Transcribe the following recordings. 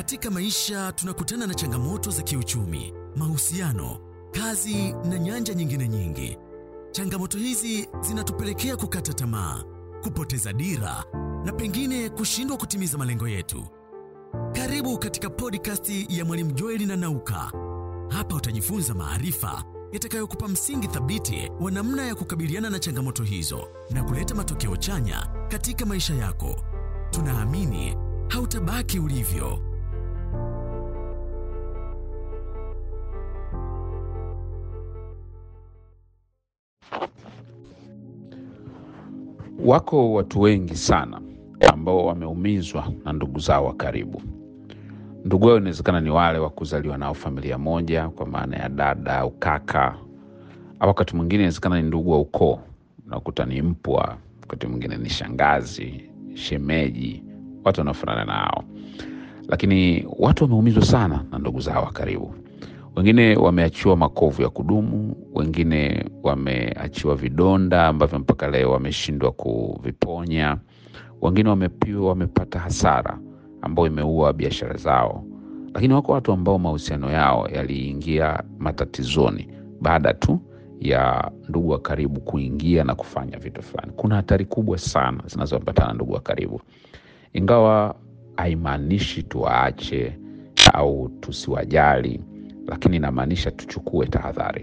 Katika maisha tunakutana na changamoto za kiuchumi, mahusiano, kazi na nyanja nyingine nyingi. Changamoto hizi zinatupelekea kukata tamaa, kupoteza dira na pengine kushindwa kutimiza malengo yetu. Karibu katika podcast ya Mwalimu Joeli na Nauka. Hapa utajifunza maarifa yatakayokupa msingi thabiti wa namna ya kukabiliana na changamoto hizo na kuleta matokeo chanya katika maisha yako. Tunaamini hautabaki ulivyo. Wako watu wengi sana ambao wameumizwa na ndugu zao wa karibu. Ndugu wao inawezekana ni wale wa kuzaliwa nao familia moja, kwa maana ya dada au kaka, au wakati mwingine inawezekana ni ndugu wa ukoo, unakuta ni mpwa, wakati mwingine ni shangazi, shemeji, watu wanaofanana nao. Lakini watu wameumizwa sana na ndugu zao wa karibu. Wengine wameachiwa makovu ya kudumu, wengine wameachiwa vidonda ambavyo mpaka leo wameshindwa kuviponya, wengine wamepiwa, wamepata hasara ambayo imeua biashara zao. Lakini wako watu ambao mahusiano yao yaliingia matatizoni baada tu ya ndugu wa karibu kuingia na kufanya vitu fulani. Kuna hatari kubwa sana zinazoambatana na ndugu wa karibu, ingawa haimaanishi tuwaache au tusiwajali, lakini inamaanisha tuchukue tahadhari.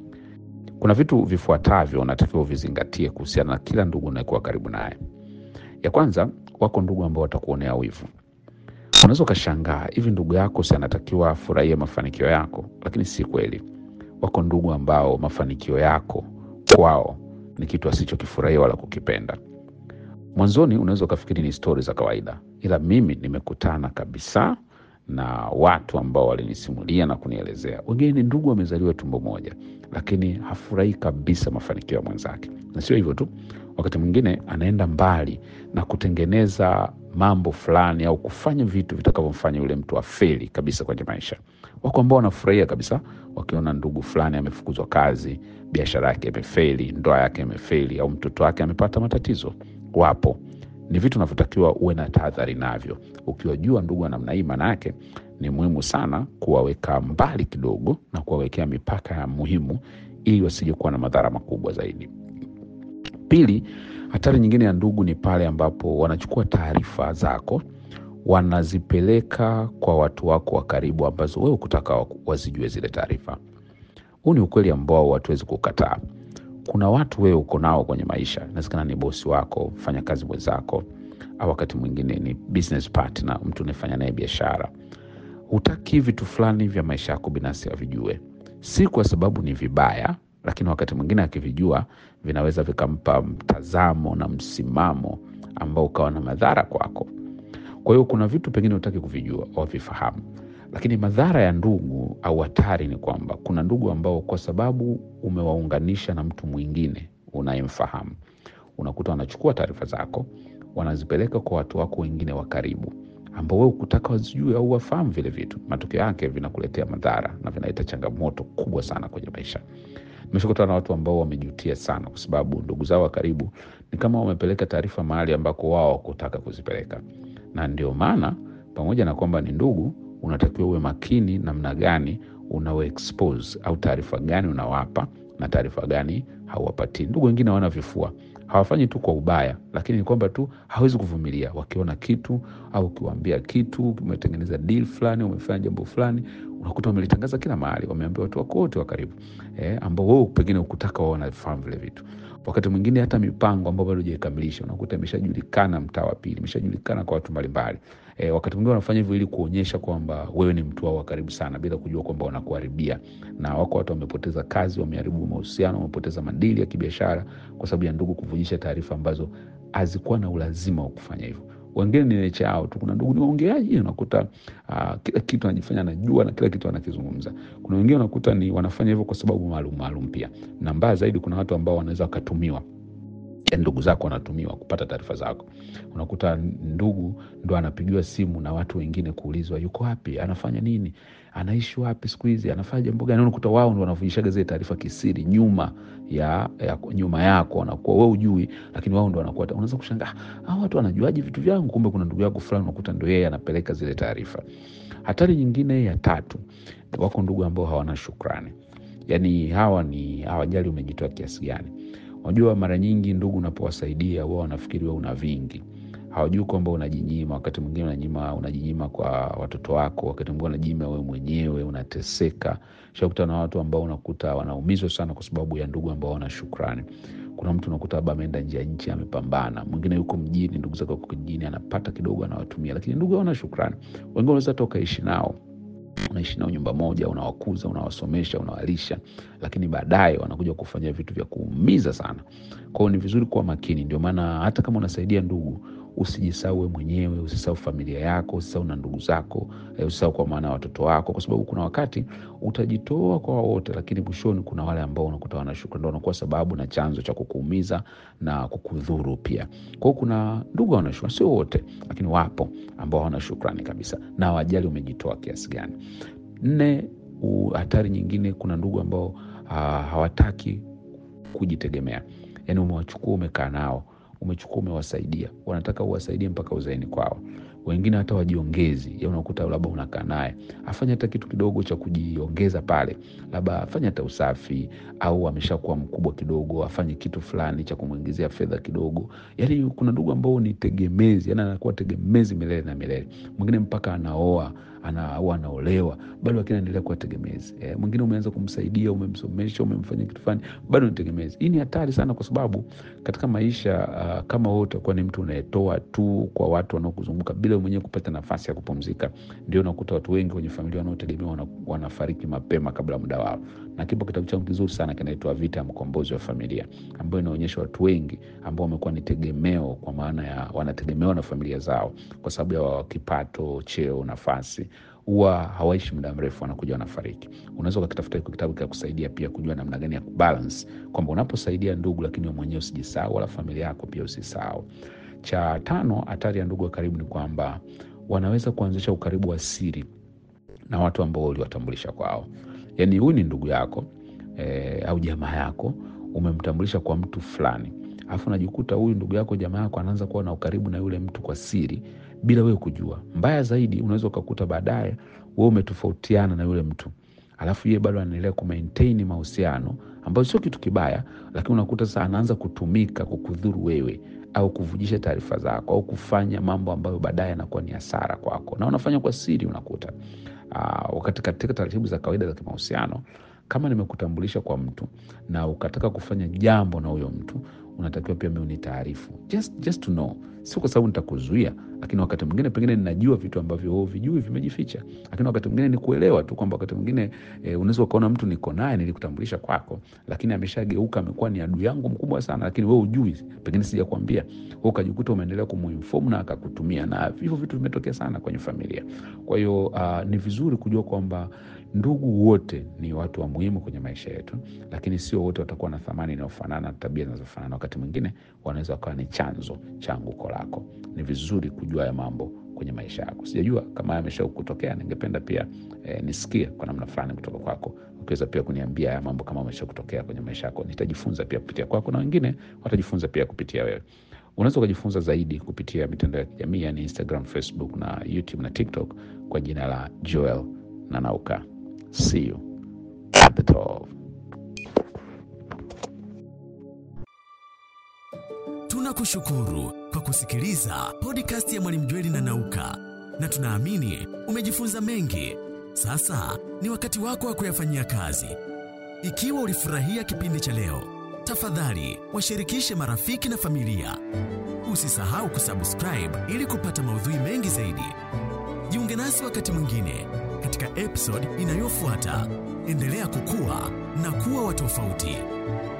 Kuna vitu vifuatavyo unatakiwa uvizingatie kuhusiana na kila ndugu unayekuwa karibu naye. Ya kwanza, wako ndugu ambao watakuonea wivu. Unaweza ukashangaa, hivi ndugu yako si anatakiwa afurahie mafanikio yako? Lakini si kweli. Wako ndugu ambao mafanikio yako kwao ni kitu asichokifurahia wala kukipenda. Mwanzoni unaweza ukafikiri ni stori za kawaida, ila mimi nimekutana kabisa na watu ambao walinisimulia na kunielezea. Wengine ni ndugu wamezaliwa tumbo moja, lakini hafurahii kabisa mafanikio ya mwenzake. Na sio hivyo tu, wakati mwingine anaenda mbali na kutengeneza mambo fulani au kufanya vitu vitakavyomfanya yule mtu afeli kabisa kwenye maisha. Wako ambao wanafurahia kabisa wakiona ndugu fulani amefukuzwa kazi, biashara yake imefeli, ndoa yake imefeli, au mtoto wake amepata matatizo. Wapo ni vitu unavyotakiwa uwe na tahadhari navyo. Ukiwajua ndugu wa namna hii, maana yake ni muhimu sana kuwaweka mbali kidogo na kuwawekea mipaka ya muhimu, ili wasije kuwa na madhara makubwa zaidi. Pili, hatari nyingine ya ndugu ni pale ambapo wanachukua taarifa zako wanazipeleka kwa watu wako wa karibu, ambazo wewe ukutaka wazijue zile taarifa. Huu ni ukweli ambao hatuwezi kukataa. Kuna watu wewe uko nao kwenye maisha, inawezekana ni bosi wako, mfanyakazi mwenzako, au wakati mwingine ni business partner, mtu unayefanya naye biashara. Hutaki vitu fulani vya maisha yako binafsi avijue, si kwa sababu ni vibaya, lakini wakati mwingine akivijua vinaweza vikampa mtazamo na msimamo ambao ukawa na madhara kwako. Kwa hiyo kuna vitu pengine hutaki kuvijua au vifahamu, lakini madhara ya ndugu au hatari ni kwamba kuna ndugu ambao kwa sababu umewaunganisha na mtu mwingine unayemfahamu, unakuta wanachukua taarifa zako wanazipeleka kwa watu wako wengine wa karibu ambao wewe ukutaka wazijue au wafahamu vile vitu. Matokeo yake vinakuletea madhara na vinaleta changamoto kubwa sana kwenye maisha. Nimeshakutana na watu ambao wamejutia sana, kwa sababu ndugu zao wa karibu ni kama wamepeleka taarifa mahali ambako wao wakutaka kuzipeleka, na ndio maana pamoja na kwamba ni ndugu unatakiwa uwe makini namna gani unawa expose au taarifa gani unawapa na taarifa gani hauwapatii. Ndugu wengine hawana vifua, hawafanyi tu kwa ubaya, lakini ni kwamba tu hawezi kuvumilia. Wakiona kitu au ukiwaambia kitu, umetengeneza deal fulani, umefanya jambo fulani, unakuta wamelitangaza kila mahali, wameambia watu wako wote wa karibu eh, ambao wewe pengine ukutaka wao wanafahamu vile vitu. Wakati mwingine hata mipango ambayo bado hujaikamilisha unakuta imeshajulikana mtaa wa pili, imeshajulikana kwa watu mbalimbali. E, wakati mwingine wanafanya hivyo ili kuonyesha kwamba wewe ni mtu wao wa karibu sana, bila kujua kwamba wanakuharibia. Na wako watu wamepoteza kazi, wameharibu mahusiano, wamepoteza madili ya kibiashara kwa sababu ya ndugu kuvujisha taarifa ambazo hazikuwa na ulazima wa kufanya hivyo. Wengine ni necha yao tu. Kuna ndugu ni waongeaji, unakuta uh, kila kitu anajifanya anajua na kila kitu anakizungumza. Kuna wengine unakuta ni wanafanya hivyo kwa sababu maalum maalum pia, na mbaya zaidi, kuna watu ambao wanaweza wakatumiwa ndugu zako wanatumiwa kupata taarifa zako. Unakuta ndugu ndo anapigiwa simu na watu wengine kuulizwa yuko wapi, anafanya nini, anaishi wapi siku hizi, anafanya jambo gani. Unakuta wao ndo wanavujishaga zile taarifa kisiri nyuma ya, ya nyuma yako, wanakuwa wewe ujui, lakini wao ndo wanakuwa. Unaweza kushangaa hao watu wanajuaje vitu vyangu? Kumbe kuna ndugu yako fulani, unakuta ndo yeye anapeleka zile taarifa. Hatari nyingine ya tatu, wako ndugu ambao hawana shukrani. Yaani hawa ni hawajali umejitoa kiasi gani. Unajua, mara nyingi ndugu unapowasaidia wao wanafikiri wewe una vingi, hawajui kwamba unajinyima. Wakati mwingine unanyima, unajinyima kwa watoto wako, wakati mwingine unajinyima wewe mwenyewe, unateseka. Shakuta na watu ambao unakuta wanaumizwa sana kwa sababu ya ndugu ambao wana shukrani. Kuna mtu unakuta labda ameenda nje ya nchi amepambana, mwingine yuko mjini, ndugu zake wako kijijini, anapata kidogo anawatumia, lakini ndugu hawana shukrani. Wengine unaweza hata ukaishi nao unaishi nao nyumba moja, unawakuza, unawasomesha, unawalisha, lakini baadaye wanakuja kufanya vitu vya kuumiza sana. Kwa hiyo ni vizuri kuwa makini. Ndio maana hata kama unasaidia ndugu, usijisahau wewe mwenyewe, usisahau familia yako, usisahau na ndugu zako, eh, usisahau kwa maana ya watoto wako, kwa sababu kuna wakati utajitoa kwa wote, lakini mwishoni kuna wale ambao unakuta wana shukrani, ndio wanakuwa sababu na chanzo cha kukuumiza na kukudhuru pia. Kwa hiyo kuna ndugu hawana shukrani, sio wote, lakini wapo ambao hawana shukrani kabisa na hawajali umejitoa kiasi gani. Nne, u- hatari nyingine, kuna ndugu ambao ah, hawataki kujitegemea. Yaani umewachukua umekaa nao, umechukua umewasaidia, wanataka uwasaidie mpaka uzeeni kwao. Wengine hata wajiongezi, ya unakuta labda unakaa naye afanye hata kitu kidogo cha kujiongeza pale, labda afanye hata usafi, au ameshakuwa mkubwa kidogo, afanye kitu fulani cha kumwingizia fedha kidogo. Yaani kuna ndugu ambao ni tegemezi, yani anakuwa tegemezi milele na milele. Mwingine mpaka anaoa ana, au anaolewa bado lakini anaendelea kuwa tegemezi. E, mwingine umeanza kumsaidia, umemsomesha, umemfanyia kitu fulani, bado ni tegemezi. Hii ni hatari sana, kwa sababu katika maisha uh, kama wewe utakuwa ni mtu unayetoa tu kwa watu wanaokuzunguka bila wewe mwenyewe kupata nafasi ya kupumzika, ndio unakuta watu wengi kwenye familia wanaotegemewa wana, wanafariki mapema kabla ya muda wao. Na kipo kitabu changu kizuri sana kinaitwa Vita ya Mkombozi wa Familia, ambayo inaonyesha watu wengi ambao wamekuwa ni tegemeo, kwa maana ya wanategemewa na familia zao kwa sababu ya kipato, cheo, nafasi huwa hawaishi muda mrefu, wanakuja wanafariki. Unaweza ukakitafuta hiko kitabu kikakusaidia pia kujua namna gani ya kubalance kwamba unaposaidia ndugu, lakini wewe mwenyewe usijisahau, wala familia yako pia usisahau. Cha tano, hatari ya ndugu wa karibu ni kwamba wanaweza kuanzisha ukaribu wa siri na watu ambao uliwatambulisha kwao. Yaani huyu ni ndugu yako eh, au jamaa yako, umemtambulisha kwa mtu fulani, alafu unajikuta huyu ndugu yako jamaa yako anaanza kuwa na ukaribu na yule mtu kwa siri bila wewe kujua. Mbaya zaidi, unaweza ukakuta baadaye wewe umetofautiana na yule mtu, alafu yeye bado anaendelea kumaintain mahusiano ambayo sio kitu kibaya, lakini unakuta sasa anaanza kutumika kukudhuru wewe au kuvujisha taarifa zako au kufanya mambo ambayo baadaye yanakuwa ni hasara kwako, na unafanya kwa siri. Unakuta uh, wakati katika taratibu za kawaida za kimahusiano, kama nimekutambulisha kwa mtu na ukataka kufanya jambo na huyo mtu, unatakiwa pia mimi unitaarifu, just, just to know, sio kwa sababu nitakuzuia, lakini wakati mwingine pengine ninajua vitu ambavyo wewe vijui vimejificha, lakini wakati mwingine ni kuelewa tu kwamba wakati mwingine e, unaweza ukaona mtu niko naye nilikutambulisha kwako, lakini ameshageuka amekuwa ni adui yangu mkubwa sana, lakini wewe ujui, pengine sijakwambia, wewe ukajikuta umeendelea kumuinform na akakutumia, na hivyo vitu vimetokea sana kwenye familia. Kwa hiyo uh, ni vizuri kujua kwamba ndugu wote ni watu wa muhimu kwenye maisha yetu, lakini sio wote watakuwa na thamani inayofanana, tabia zinazofanana. Wakati mwingine wanaweza wakawa ni chanzo cha anguko lako. Ni vizuri kujua ya mambo kwenye maisha yako. Sijajua kama yamesha kutokea, ningependa pia eh, nisikie kwa namna fulani kutoka kwako, ukiweza pia kuniambia haya mambo kama amesha kutokea kwenye maisha yako. Nitajifunza pia kupitia kwako na wengine watajifunza pia kupitia wewe. Unaweza ukajifunza zaidi kupitia mitandao ya kijamii yani Instagram, Facebook na YouTube na TikTok kwa jina la Joel Nanauka. See you at the top. Tunakushukuru kwa kusikiliza podcast ya Mwalimu Jweli na Nauka, na tunaamini umejifunza mengi. Sasa ni wakati wako wa kuyafanyia kazi. Ikiwa ulifurahia kipindi cha leo, tafadhali washirikishe marafiki na familia. Usisahau kusubscribe ili kupata maudhui mengi zaidi. Jiunge nasi wakati mwingine katika episode inayofuata. Endelea kukua na kuwa wa tofauti.